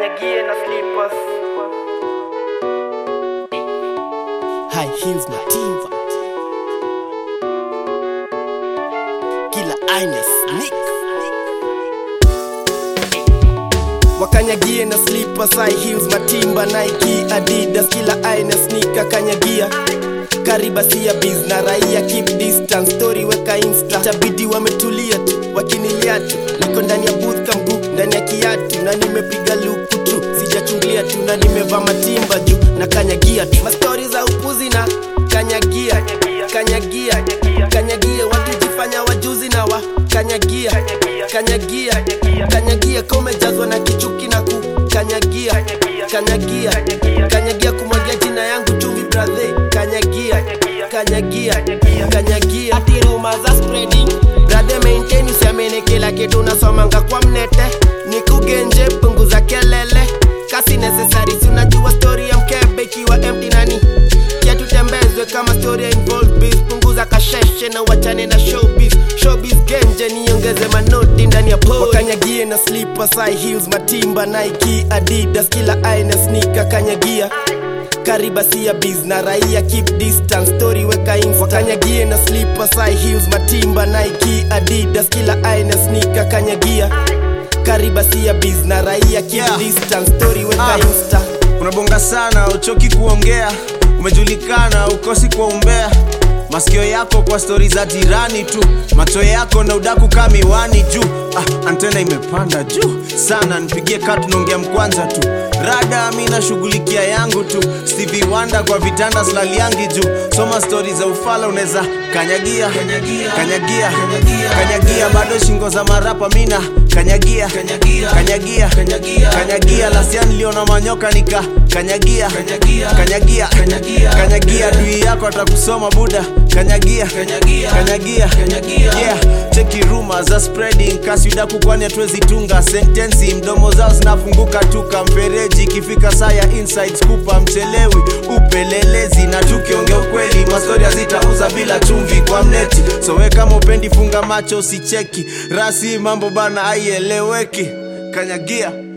kanyagie na slippers high heels matimba kila aina sneak wakanyagie na slippers high heels matimba Nike Adidas kila aina sneaker kanyagia karibasia biz na raia keep distance story weka insta tabidi wametulia tu wakinilia tu niko ndani ya booth kamgu ndani ya kiatu na nimepiga luku tu sijachungulia tu na nimevaa matimba juu na kanyagia tu mastori za upuzi na kanyagia kanyagia kanyagia watu jifanya wajuzi na wa kanyagia kanyagia kanyagia ka umejazwa na kichuki na kukanyagia kanyagia kanyagia kumwagia jina yangu chumvi brathe kanyagia kanyagia kanyagia ati rumor za spreading brother maintain usiamini kila kitu unasomanga kwa mnete ni kugenje punguza kelele kasi necessary si unajua story ya mkebe ikiwa empty nani yatutembezwe kama story ya involved biz punguza kasheshe na wachane na showbiz showbiz genje niongeze manoti ndani ya po wakanyagie na slippers high heels matimba Nike Adidas kila aina sneaker kanyagia karibasia biz na raia keep distance story weka insta wakanyagie na slippers high heels matimba Nike Adidas kila aina sneaker kanyagia karibasia biz na raia keep Yeah. distance story weka Ah. insta unabonga sana uchoki kuongea umejulikana ukosi kwa umbea masikio yako kwa stori za jirani tu macho yako na udaku ka miwani juu ah, antena imepanda juu sana nipigie kaa tunaongea mkwanza tu rada mi nashughulikia yangu tu Stevie Wonder kwa vitanda slaliangi juu soma stori za ufala unaweza kanyagia kanyagia kanyagia bado shingo za marapa mina kanyagia kanyagia kanyagia lasia niliona manyoka nika kanyagia kanyagia kanyagia dui yako atakusoma buda kanyagia kanyagia yeah cheki rumors za spreading kasi udaku kwani hatuwezi tunga sentensi mdomo zao zinafunguka tuka mfereji ikifika saa ya insights kupa mchelewi upelelezi na tukiongea ukweli mastori hazitauza bila chumvi kwa mneti so we kama upendi funga macho usicheki rasi mambo bana aieleweki kanyagia